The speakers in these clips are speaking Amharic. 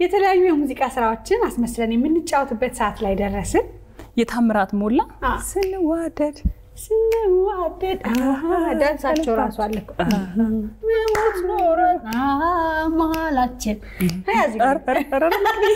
የተለያዩ የሙዚቃ ስራዎችን አስመስለን የምንጫወትበት ሰዓት ላይ ደረስን። የታምራት ሞላ አ። ስንዋደድ ስንዋደድ ዳንሳቸው ራሱ አለ እኮ። መሞት ኖረን መሀላችን ያዝ ኧረ፣ ኧረ፣ ኧረ፣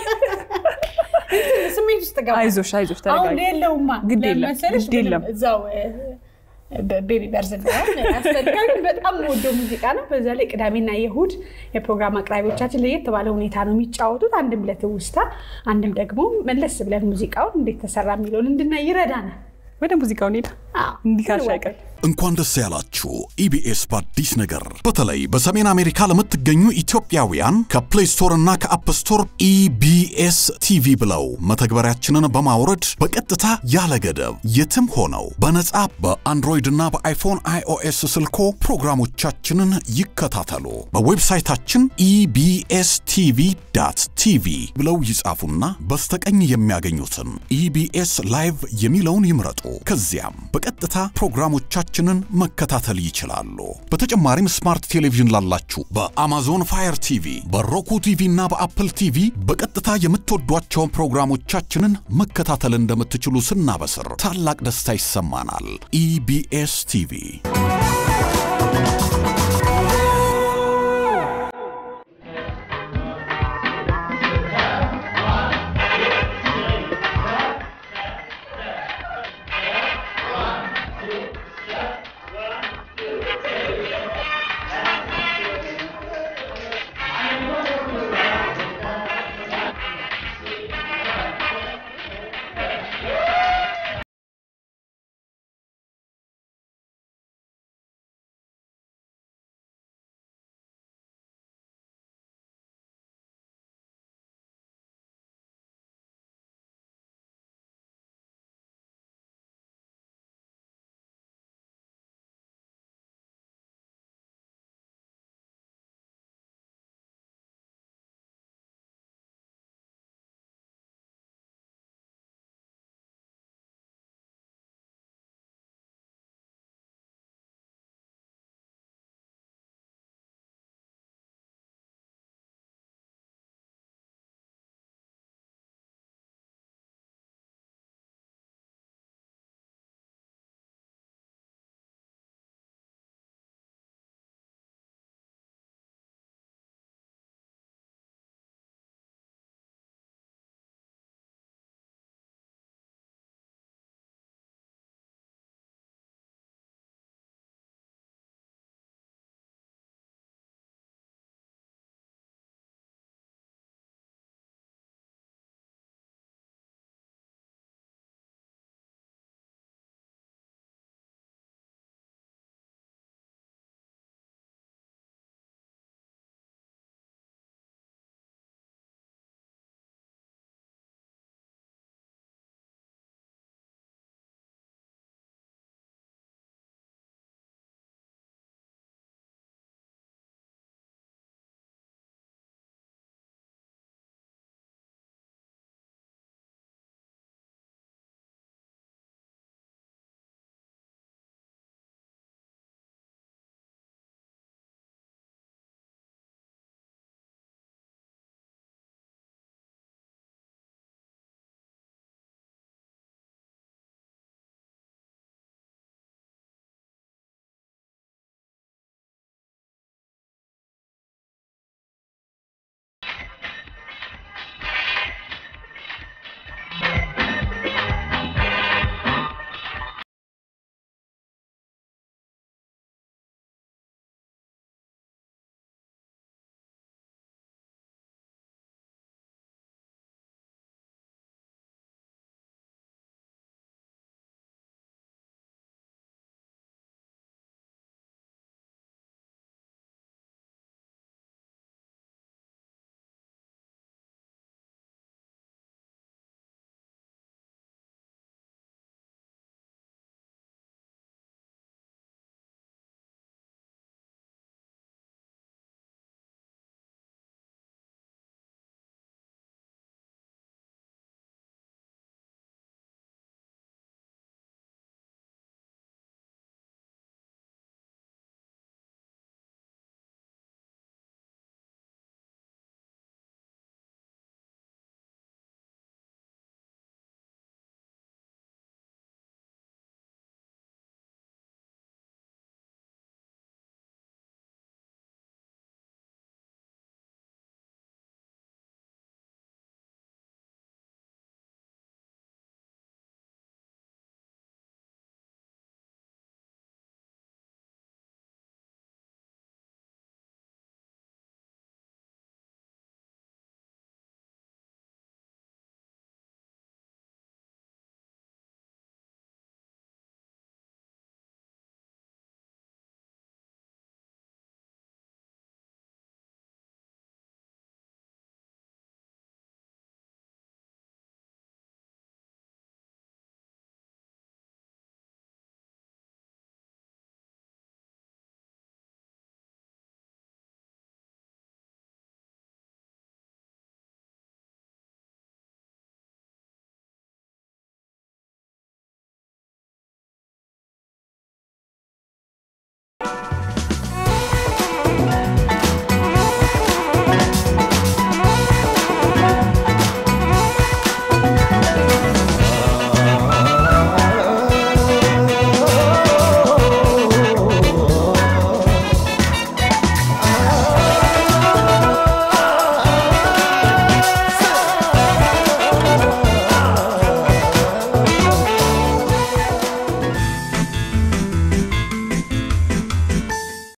ስሜት ውስጥ ገባ። አይዞሽ አይዞሽ አሁን ተረጋጊ። የለውማ ግድ የለም፣ ለመሰለሽ ግድ የለም። ምንም እዛው ቤቢ በርዝ ያስፈልጋል። በጣም ወደው ሙዚቃ ነው። በዛ ላይ ቅዳሜና የእሁድ የፕሮግራም አቅራቢዎቻችን ለየት ባለ ሁኔታ ነው የሚጫወቱት። አንድም ለትውስታ፣ አንድም ደግሞ መለስ ብለን ሙዚቃውን እንዴት ተሰራ የሚለውን እንድናይ ይረዳናል። ወደ ሙዚቃው እንሂድ። አዎ፣ እንዲህ ካልሽ እንዋደድ። አይቀር እንኳን ደስ ያላችሁ ኢቢኤስ በአዲስ ነገር በተለይ በሰሜን አሜሪካ ለምትገኙ ኢትዮጵያውያን ከፕሌይ ስቶር እና ከአፕ ስቶር ኢቢኤስ ቲቪ ብለው መተግበሪያችንን በማውረድ በቀጥታ ያለ ገደብ የትም ሆነው በነጻ በአንድሮይድ እና በአይፎን አይኦኤስ ስልኮ ፕሮግራሞቻችንን ይከታተሉ። በዌብሳይታችን ኢቢኤስ ቲቪ ዳት ቲቪ ብለው ይጻፉና በስተቀኝ የሚያገኙትን ኢቢኤስ ላይቭ የሚለውን ይምረጡ። ከዚያም በቀጥታ ፕሮግራሞቻችንን መከታተል ይችላሉ። በተጨማሪም ስማርት ቴሌቪዥን ላላችሁ በአማዞን ፋየር ቲቪ፣ በሮኩ ቲቪ እና በአፕል ቲቪ በቀጥታ የምትወዷቸውን ፕሮግራሞቻችንን መከታተል እንደምትችሉ ስናበስር ታላቅ ደስታ ይሰማናል። ኢቢኤስ ቲቪ